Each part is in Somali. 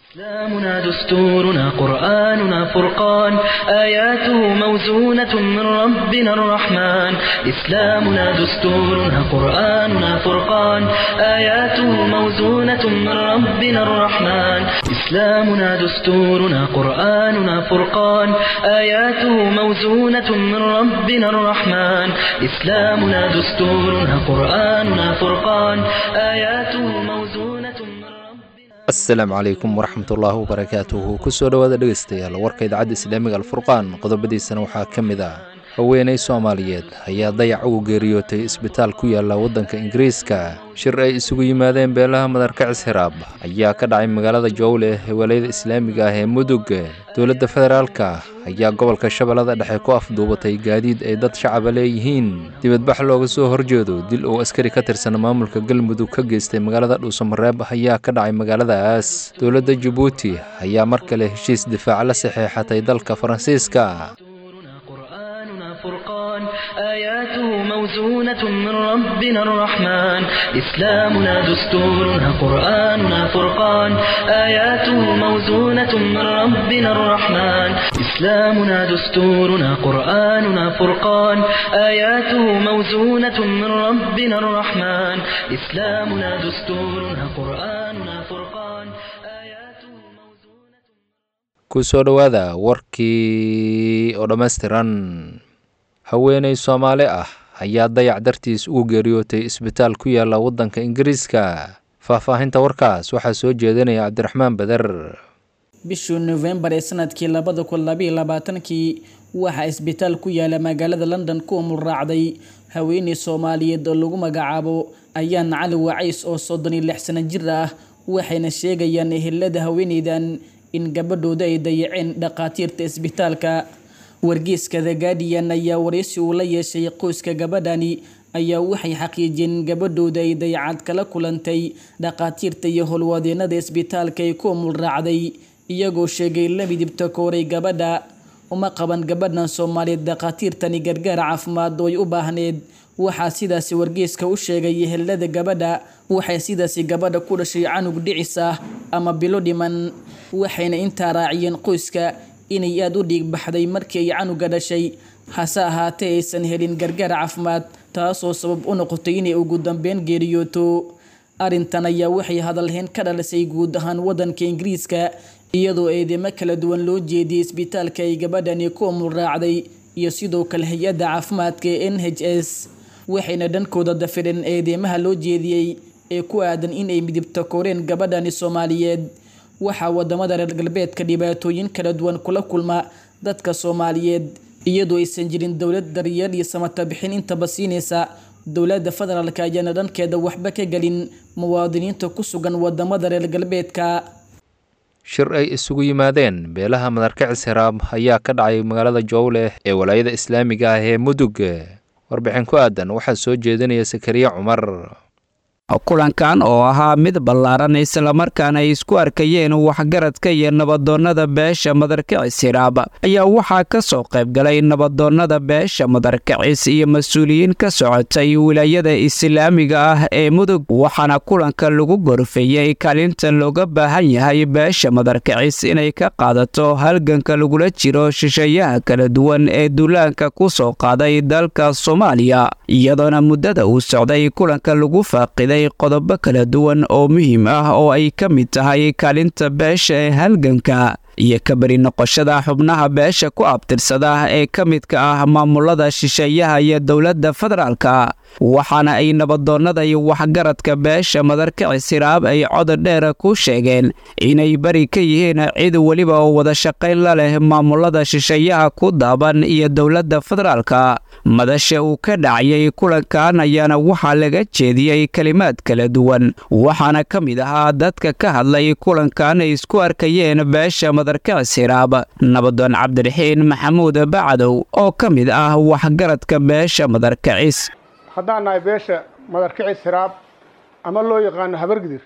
إسلامنا دستورنا قرآننا فرقان آياته موزونة من ربنا الرحمن إسلامنا دستورنا قرآننا فرقان آياته موزونة من ربنا الرحمن إسلامنا دستورنا قرآننا فرقان آياته موزونة من ربنا الرحمن إسلامنا دستورنا قرآننا فرقان آياته موزونة من ربنا asalaamu calaykum waraxmatullaahi wabarakaatuhu kusoo dhowaada dhegaystayaal warka idaacadda islaamiga alfurqaan qodobadiisana waxaa ka mid ah haweenay soomaaliyeed ayaa dayac ugu geeriyootay isbitaal ku yaala waddanka ingiriiska shir ay isugu yimaadeen beelaha madarkacis hiraab ayaa ka dhacay magaalada jowle ee walayada islaamiga ah ee mudug dowladda federaalka ayaa gobolka shabeellada dhexe ku afduubatay gaadiid ay dad shacaba leeyihiin dibadbax looga soo horjeedo dil uu askari ka tirsan maamulka galmudug ka geystay magaalada dhuusamareeb ayaa ka dhacay magaaladaas dowladda jabuuti ayaa mar kale heshiis difaac la saxeexatay dalka faransiiska دستورنا قرآننا فرقان آياته موزونة من ربنا الرحمن إسلامنا دستورنا قرآننا فرقان آياته موزونة من ربنا الرحمن إسلامنا دستورنا قرآننا فرقان آياته موزونة من ربنا الرحمن إسلامنا دستورنا قرآننا فرقان آياته موزونة kusoo dhowaada warkii oo dhammaystiran haweenay soomaali ah ayaa dayac dartiis ugu geeriyootay isbitaal ku yaala waddanka ingiriiska faahfaahinta warkaas waxaa soo jeedinaya cabdiraxmaan beder bishii nofembar ee sanadkii labada kun labaiyo labaatankii waxaa isbitaal ku yaala magaalada london ku umulraacday haweeney soomaaliyeed oo lagu magacaabo ayaan cali wacays oo soddon iyo lix sano jir ah waxayna sheegayaan ehelada haweeneydan in gabadhooda ay dayaceen dhakhaatiirta isbitaalka wargeyska the guardian ayaa wareysi uu la yeeshay qoyska gabadhani ayaa waxay xaqiijiyeen in gabadhooda ay dayacad kala kulantay dhakhaatiirta iyo howlwadeenada isbitaalka ay ku umulraacday iyagoo sheegay la midibta kooray gabadha uma qaban gabadhan soomaaliyeed dhakhaatiirtani gargaar caafimaad oo ay u baahneed waxaa sidaasi wargeyska u sheegay ehelada gabadha waxay sidaasi gabadha ku dhashay canug dhicis ah ama bilo dhiman waxayna intaa raaciyeen qoyska inay aada u dhiig baxday markii ay canuga dhashay hase ahaatee aysan helin gargaar caafimaad taasoo sabab u noqotay inay ugu dambeyn geeriyooto arrintan ayaa waxay hadalhayn ka dhalisay guud ahaan waddanka ingiriiska iyadoo eedeymo kala duwan loo jeediyey isbitaalka ay gabadhani ku umulraacday iyo sidoo kale hay-adda caafimaadka ee n h s waxayna dhankooda dafireen eedeymaha loo jeediyey ee ku aadan inay midibta koreen gabadhani soomaaliyeed waxaa wadamada reer galbeedka dhibaatooyin kala duwan kula kulma dadka soomaaliyeed iyadoo aysan jirin dowlad daryeel iyo samata bixin intaba siinaysa dowladda federaalk ayaana dhankeeda waxba ka gelin muwaadiniinta ku sugan wadamada reer galbeedka shir ay isugu yimaadeen beelaha madarkacis hiraab ayaa ka dhacay magaalada jowle ee walaayada islaamiga ah ee mudug warbixin ku aadan waxaa soo jeedinaya sakariya cumar kulankan oo ahaa mid ballaaran islamarkaana ay isku arkayeen waxgaradka iyo nabadoonnada beesha madarkacis hiraab ayaa waxaa ka soo qaybgalay nabadoonnada beesha madarkacis iyo mas-uuliyiin ka socotay wilaayada islaamiga ah ee mudug waxaana kulanka lagu gorfeeyey kaalinta looga baahan yahay beesha madarkacis inay ka qaadato halganka lagula jiro shisheeyaha kala duwan ee duulaanka ku soo qaaday dalka soomaaliya iyadoona muddada uu socday kulanka lagu faaqiday qodobo kala duwan oo muhiim ah oo ay ka mid tahay kaalinta beesha ee halganka iyo ka beri noqoshada xubnaha beesha ku abtirsada ee ka midka ah maamulada shisheeyaha iyo dowladda federaalka waxaana ay nabadoonnada iyo waxgaradka beesha madarkacis hiraab ay codod dheer ku sheegeen inay beri ka yihiin cid weliba oo wada shaqayn la leh maamulada shisheeyaha ku daaban iyo dowladda federaalka madasha uu ka dhacayay kulankan ayaana waxaa laga jeediyey kelimaad kala duwan waxaana ka mid ahaa dadka ka hadlay kulankan ay isku arkayeen beesha madarkacis hiraab nabadoon cabdiraxiin maxamuud bacdow oo ka mid ah waxgaradka beesha madarkacis haddaan nahay beesha madarkicis hiraab ama loo yaqaano habargidir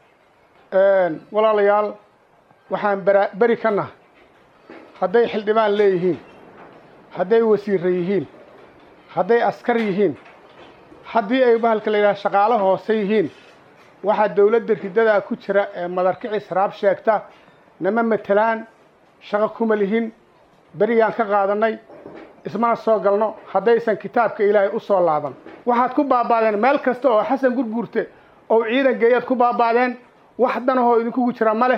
walaalayaal waxaan bara beri ka nahay hadday xildhibaan leeyihiin hadday wasiirra yihiin hadday askar yihiin haddii ay bahalka la yidhaha shaqaalo hoose yihiin waxaa dowladda ridadaa ku jira ee madarkicis raab sheegta nama matelaan shaqo kuma lihin berigaan ka qaadannay ismana soo galno haddaysan kitaabka ilaahay u soo laaban waxaad ku baaba'deen meel kasta oo xasan gurguurte oo ciidan geeyaad ku baaba'deen wax danahoo idinkugu jira ma leh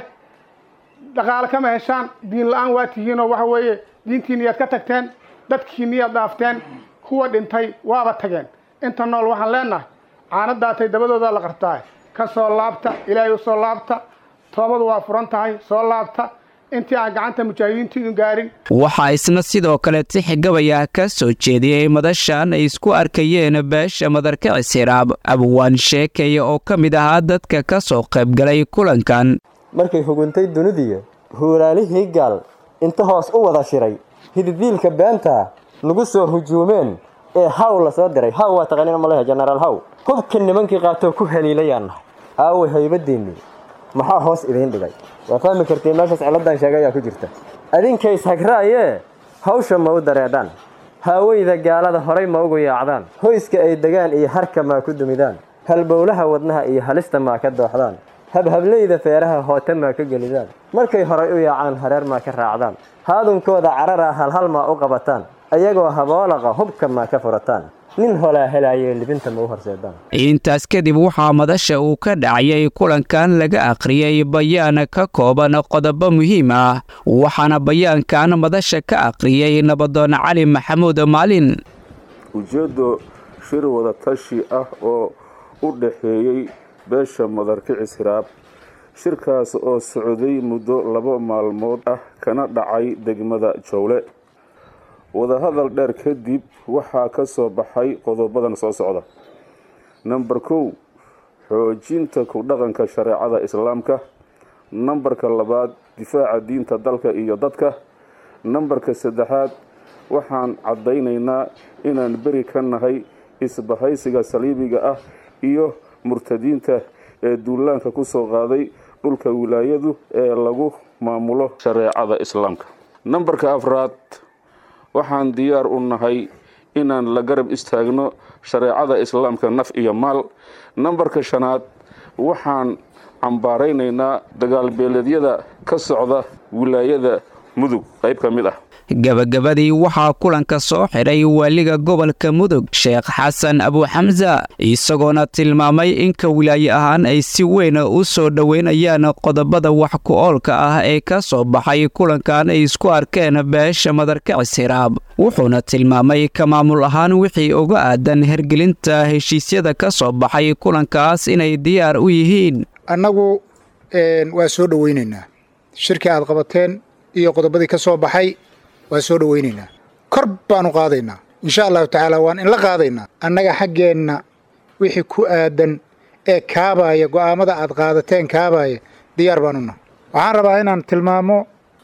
dhaqaale kama heshaan diin la-aan waa tihiinoo waxa weeye diintiiniyaad ka tagteen dadkiiniyaad dhaafteen kuwa dhintay waaba tageen inta nool waxaan leenahay caanadaatay dabadoodaa la qartaa ka soo laabta ilaahay u soo laabta toobadu waa furan tahay soo laabta intii aan gacanta mujaahidiintu idin gaarin waxaa isna sidoo kale tixgabaya ka soo jeediyey madashan ay isku arkayeen beesha madarkicis hiraab abwaan sheekaya oo ka mid ahaa dadka ka soo qaybgalay kulankan markay huguntay dunidiya huulaalihii gaal inta hoos u wada shiray hididiilka beenta nagu soo hujuumeen ee haw la soo diray haw waa taqaaniina maleha jenaraal haw hubka nimankii qaatoo ku haliilayaan nahay aaway haybadiinnii maxaa hoos idiin dhigay waa fahmi kartiin meeshaas ciladan sheega ayaa ku jirta adinkays hagraayee hawsha ma u dareedhaan haaweyda gaalada horay ma ugu yaacdaan hoyska ay degaan iyo harka maa ku dumidaan halbowlaha wadnaha iyo halista maa ka dooxdaan habhableyda feeraha hoote maa ka gelidaan markay horay u yaacaan hareer maa ka raacdaan haadunkooda carara halhal maa u qabataan ayagoo haboolaqa hubka maa ka furataan nin holaa helaayee libinta ma u horseedaan intaas kadib waxaa madasha uu ka dhacayay kulankan laga akhriyey bayaan ka kooban qodobo muhiim ah waxaana bayaankan madasha ka akhriyey nabadoon cali maxamuud maalin ujeeddo shir wada tashi ah oo u dhaxeeyey beesha madarkicis hiraab shirkaas oo socday muddo laba maalmood ah kana dhacay degmada jowle wadahadal dheer kadib waxaa ka soo baxay qodobadan soo socda namber kow xoojinta ku dhaqanka shareecada islaamka nambarka labaad difaaca diinta dalka iyo dadka nambarka saddexaad waxaan caddaynaynaa inaan beri ka nahay isbahaysiga saliibiga ah iyo murtadiinta ee duulaanka ku soo qaaday dhulka wilaayadu ee lagu maamulo shareecada islaamka nambarka afraad waxaan diyaar u nahay inaan la garab istaagno shareecada islaamka naf iyo maal nambarka shanaad waxaan cambaaraynaynaa dagaalbeeleedyada ka socda wilaayada mudug qayb ka mid ah gabagabadii waxaa kulanka soo xidhay waaliga gobolka mudug sheekh xasan abuuxamsa isagoona tilmaamay inka wilaaye ahaan ay si weyn u soo dhoweynayaan qodobada wax ku-oolka ah ee ka soo baxay kulankan ay isku arkeen beesha madarkicis hiraab wuxuuna tilmaamay ka maamul ahaan wixii uga aadan hergelinta heshiisyada ka soo baxay kulankaas inay diyaar u yihiin annagu waa soo dhoweynaynaa shirkii aad qabateen iyo qodobadii ka soo baxay waa soo dhoweynaynaa kor baanu qaadaynaa insha allahu tacaala waan inla qaadaynaa annaga xaggeenna wixii ku aadan ee kaabaaya go'aammada aad qaadateen kaabaaya diyaar baanuna waxaan rabaa inaan tilmaamo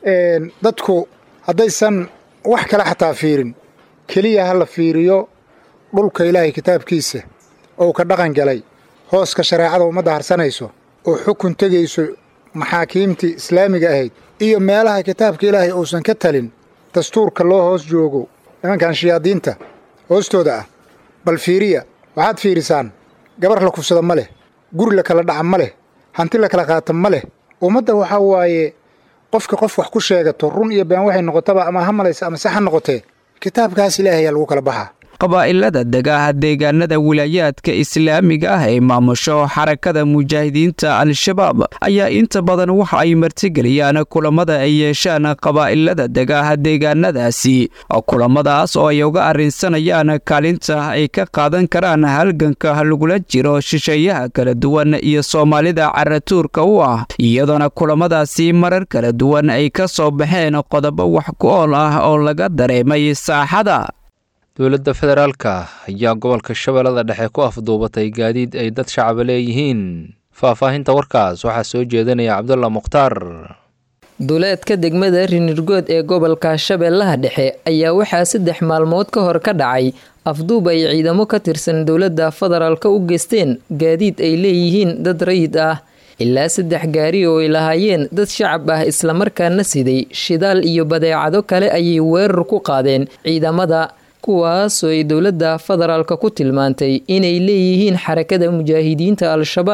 dadku haddaysan wax kale xataa fiirin keliya ha la fiiriyo dhulka ilaahay kitaabkiisa ou ka dhaqan galay hooska shareecada ummadda harsanayso oo xukun tegayso maxaakiimtii islaamiga ahayd iyo meelaha kitaabka ilaahay uusan ka talin dastuurka loo hoos joogo nimankan shayaadiinta hoostooda ah bal fiiriya waxaad fiirisaan gabar la kufsada ma leh guri la kala dhaca ma leh hanti la kala qaata ma leh ummadda waxaa waaye qofka qof wax ku sheegato run iyo been waxay noqotaba ama ha malaysa ama se ha noqotee kitaabkaas ilaahayaa lagu kala baxaa qabaa'ilada degaha deegaanada wilaayaadka islaamiga ah ee maamusho xarakada mujaahidiinta al-shabaab ayaa inta badan waxa ay martigeliyaan kulamada ay yeeshaan qabaa'ilada degaha deegaanadaasi kulamadaas oo ay uga arrinsanayaan kaalinta ay ka qaadan karaan halganka lagula jiro shisheeyaha kala duwan iyo soomaalida caratuurka u ah iyadoona kulamadaasi marar kala duwan ay ka soo baxeen qodobo wax ku ool ah oo laga dareemay saaxada dowladda federaalka ayaa gobolka shabeellada dhexe ku afduubatay gaadiid ay dad shacaba leeyihiin faahfaahinta warkaas waxaa soo jeedinaya cabdulla mukhtaar duleedka degmada rinirgood ee gobolka shabeellaha dhexe ayaa waxaa saddex maalmood ka hor ka dhacay afduub ay ciidamo ka tirsan dowladda federaalka u geysteen gaadiid ay leeyihiin dad rayid ah ilaa saddex gaari oo ay lahaayeen dad shacab ah islamarkaana siday shidaal iyo badeecado kale ayay weerar ku qaadeen ciidamada kuwaasoo ay dowladda federaalka ku tilmaantay inay leeyihiin xarakada mujaahidiinta al-shabaab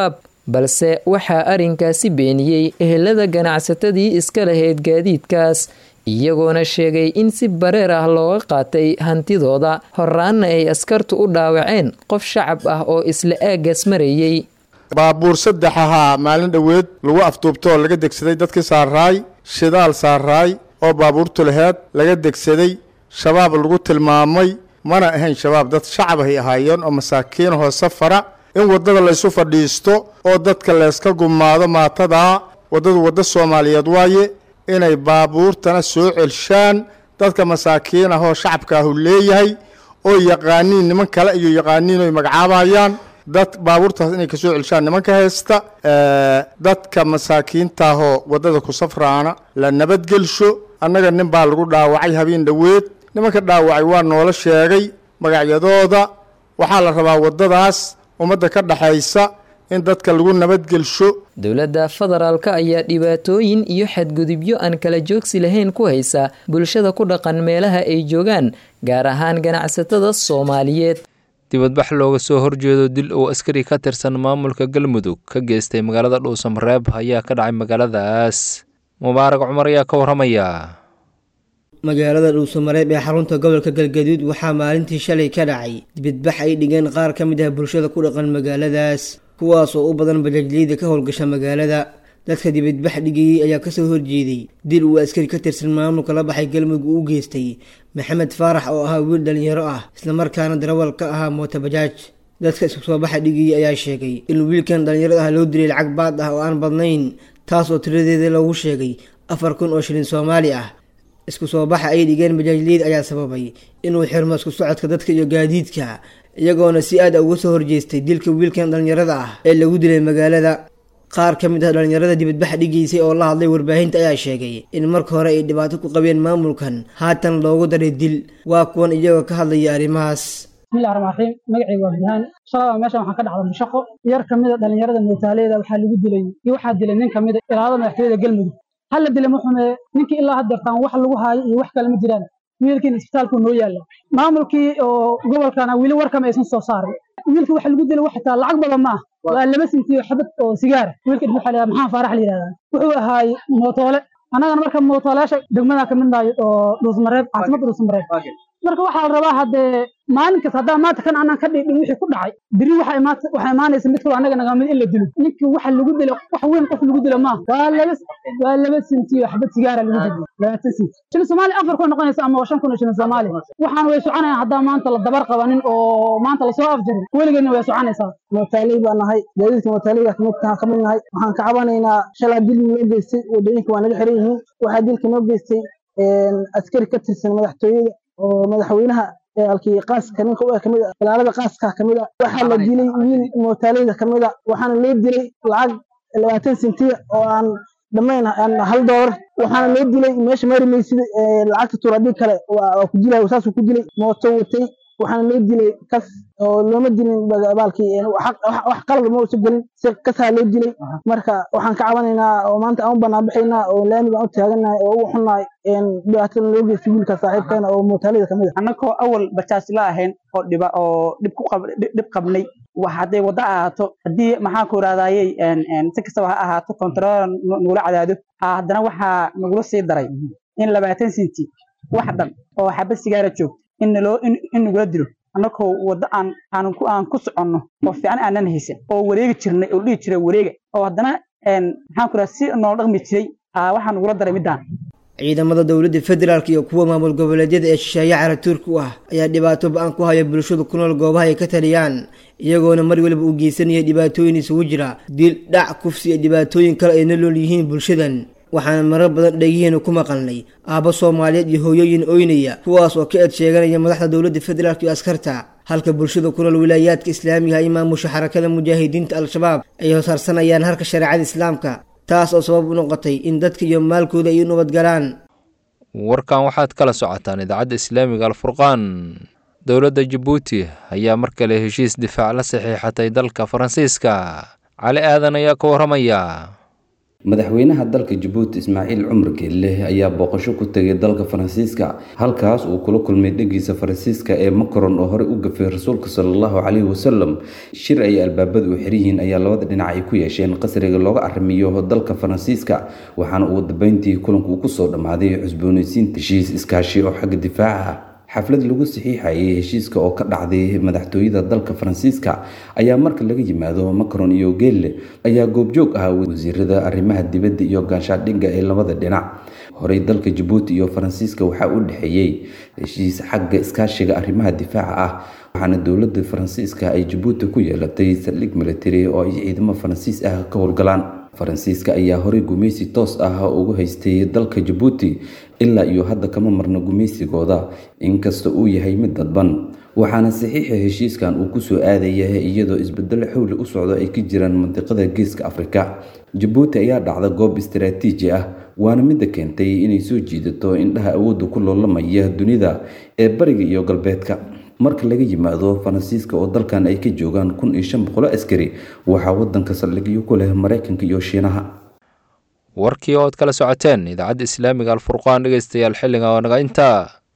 balse waxaa arrinkaasi beeniyey ehelada ganacsatadii iska lahayd gaadiidkaas iyagoona sheegay in si bareer ah looga qaatay hantidooda horaanna ay askartu u dhaawaceen qof shacab ah oo isla aaggaas marayey baabuur saddex ahaa maalin dhoweed lagu afduubtoo laga degsaday dadkii saaraay shidaal saaraay oo baabuurtu laheed laga degsaday shabaab lagu tilmaamay mana ahayn shabaab dad shacab ay ahaayeen oo masaakiinahoo safara in waddada laysu fadhiisto oo dadka layska gumaado maatadaa waddadu waddo soomaaliyeed waaye inay baabuurtana soo celshaan dadka masaakiin ah oo shacabka ahu leeyahay oo yaqaaniin niman kale iyo yaqaaniin oy magacaabayaan dad baabuurtaas inay kasoo celshaan nimanka haysta dadka masaakiintaahoo waddada ku safraana la nabadgelsho annaga nin baa lagu dhaawacay habeen dhoweed nimanka dhaawacay waa noola sheegay magacyadooda waxaa la rabaa waddadaas ummadda ka dhaxaysa in dadka lagu nabadgelsho dowladda federaalka ayaa dhibaatooyin iyo xadgudubyo aan kala joogsi lahayn ku haysa bulshada ku dhaqan meelaha ay joogaan gaar ahaan ganacsatada soomaaliyeed dibadbax looga soo horjeedo dil uu askari ka tirsan maamulka galmudug ka geystay magaalada dhuusamareeb ayaa ka dhacay magaaladaas mubaarak cumar ayaa ka waramaya magaalada dhuusamareeb ee xarunta gobolka galgaduud waxaa maalintii shalay ka dhacay dibadbax ay dhigeen qaar ka mid ah bulshada ku dhaqan magaaladaas kuwaas oo u badan bajaajliyada ka howlgasha magaalada dadka dibadbax dhigayey ayaa kasoo horjeeday dil uu askari ka tirsan maamulka la baxay galmudug uu u geystay maxamed faarax oo ahaa wiil dhalinyaro ah islamarkaana darawal ka ahaa mootobajaaj dadka isku soo baxa dhigayey ayaa sheegay in wiilkan dhalinyarada ah loo dilay lacag baad ah oo aan badnayn taas oo tiradeeda loogu sheegay afar kun oo shilin soomaali ah isku soo baxa ay dhigeen bajaajliyad ayaa sababay inuu xirmo isku socodka dadka iyo gaadiidka iyagoona si aad uga soo horjeestay dilka wiilkan dhalinyarada ah ee lagu dilay magaalada qaar ka mid ah dhalinyarada dibadbax dhigaysay oo la hadlay warbaahinta ayaa sheegay in marka hore ay dhibaato ku qabeen maamulkan haatan loogu daray dil waa kuwan iyagoo ka hadlaya arrimahaas bismillahi raxmaan raxiim magacayga waa burhaan shalaba meeshan waxaan ka dhacda mushaqo yar ka mid a dhalinyarada mootaaleeda waxaa lagu dilay iyo waxaa dilay nin ka mid a ilaalada madaxtooyada galmudug hal la dilay muxume ninkii ilaa haddeertaan wax lagu haayo iyo wax kale ma jiraan wiilkiina isbitaalku noo yaalla maamulkii oo gobolkana weli warkama aysan soo saarin wiilka waxa lagu dilay waxataa lacag badan ma ah waa laba sintiyo xabad oo sigaara wiilka waxa la maxaa faarax la yidhahdaa wuxuu ahaay mootoole annagana marka mootoolayaasha degmada ka mid nahay oo dhuusmareeb caasimada dhuusmareeb marka waxaa la rabaa haddee maalin kasta haddaa maanta kan aanan ka dhigdhin wixii ku dhacay biri waxaa imaanaysa mid kaloo annaga naga mid in la dilo ninkii waxa lagu dilo wax weyn qof lagu dilo maaha waa laba waa laba sintiyo xabad sigaara lagu dilo labaatan sinti shilin soomaali afar kun noqonaysa ama shan kun oo shilin soomaali waxaan way soconayaan haddaa maanta la dabar qabanin oo maanta lasoo afjarin weligeedna way soconaysaa mootaaley baa nahay gaadiidka mootaaleyga ka mid nahay waxaan ka cabanaynaa shalaa dil noo geystay wadooyinka waa naga xiran yihiin waxaa dilka noo geystay askari ka tirsan madaxtooyada oo madaxweynaha alkii qaaska ninka u kamid a ilaalada qaaska kamid a waxaa la dilay wiil mootaaleyda kamid a waxaana loo dilay lacag labaatan sentiya oo aan dhammayn hal doolar waxaana loo dilay meesha marimaysida lacagta turadhig kale waa ku dilay saasuu ku dilay mooto watay waxaana loo dilay kas oo looma dilin baalkii wax qalad ma usa gelin si kasaa loo dilay marka waxaan ka cabanaynaa oo maanta aan u banaanbaxaynaa oo laami baan u taaganahay oo ugu xunnahay dhibaatada loo geystay wiilka saaxiibkeena oo mootaalida kamid a annagoo awal bajaajla ahayn oo dhiba oo dhib ku qab dhib qabnay wax hadday waddo ahaato haddii maxaan ku idhahdayey si kastaba ha ahaato kontarool nagula cadaado haddana waxaa nagula sii daray in labaatan sinti wax dhan oo xabad sigaara joogto in naloo in nagula dilo annagoo waddo aan aan ku aan ku soconno oo fiican aanan haysan oo wareegi jirnay oo dhihi jiray wareega oo haddana maxaan ku idhaha si noola dhaqmi jiray waxaa nagula daray middaan ciidamada dowladda federaalk iyo kuwa maamul goboleedyada ee shisheeye caratuurka u ah ayaa dhibaato ba-an ku haya bulshada ku nool goobaha ay ka taliyaan iyagoona mar waliba uu geysanaya dhibaatooyin isugu jira dil dhac kufsi iyo dhibaatooyin kale ay nolol yihiin bulshadan waxaana marar badan dhegihiina ku maqalnay aabbo soomaaliyeed iyo hooyooyin oynaya kuwaas oo ka eed sheeganaya madaxda dowladda federaalk iyo askarta halka bulshada ku nool wilaayaadka islaamiga ay maamusha xarakada mujaahidiinta al-shabaab ay hosaarsanayaan harka shareecada islaamka taas oo sabab u noqotay in dadka iyo maalkooda ay u nabadgalaan warkan waxaad kala socotaan idaacadda islaamiga alfurqaan dowladda jabuuti ayaa mar kale heshiis difaac la saxiixatay dalka faransiiska cali aadan ayaa ka waramaya madaxweynaha dalka jabuuti ismaaciil cumar geelle ayaa booqasho ku tegay dalka faransiiska halkaas uu kula kulmay dhegiisa faransiiska ee macron oo horey u gafay rasuulka salallahu caleyhi wasalam shir ay albaabada u xiryihiin ayaa labada dhinac ay ku yeesheen qasriga looga arrimiyo dalka faransiiska waxaana ugu dambeyntii kulanku uu kusoo dhammaaday cusboonaysiinta heshiis iskaashi oo xagga difaaca xaflad lagu saxiixayay heshiiska oo ka dhacday madaxtooyada dalka faransiiska ayaa marka laga yimaado macron iyo geelle ayaa goobjoog ahaa wasiirada arrimaha dibadda iyo gaashaadhigga ee labada dhinac horey dalka jabuuti iyo faransiiska waxaa u dhexeeyey heshiis xagga iskaashiga arrimaha difaaca ah waxaana dowladda faransiiska ay jabuuti ku yeelatay saldhig military oo ay ciidamo faransiis ah ka howlgalaan faransiiska ayaa horey gumaysi toos ah ugu haystay dalka jabuuti ilaa iyo hadda kama marno gumaysigooda inkasta uu yahay mid dadban waxaana saxiixa heshiiskan uu kusoo aadaya iyadoo isbedelo xowli u socdo ay ka jiraan mandiqada geeska afrika jabuuti ayaa dhacda goob istaraatiiji ah waana midda keentay inay soo jiidato indhaha awoodda ku loolamaya dunida ee bariga iyo galbeedka marka laga yimaado faransiiska oo dalkan ay ka joogaan kun iyo shan boqolo askari waxaa wadanka saldhigyo ku leh maraykanka iyo shiinaha warkii ood kala socoteen idaacadda islaamiga alfurqaan dhegeystayaal xilliga oo naga intaa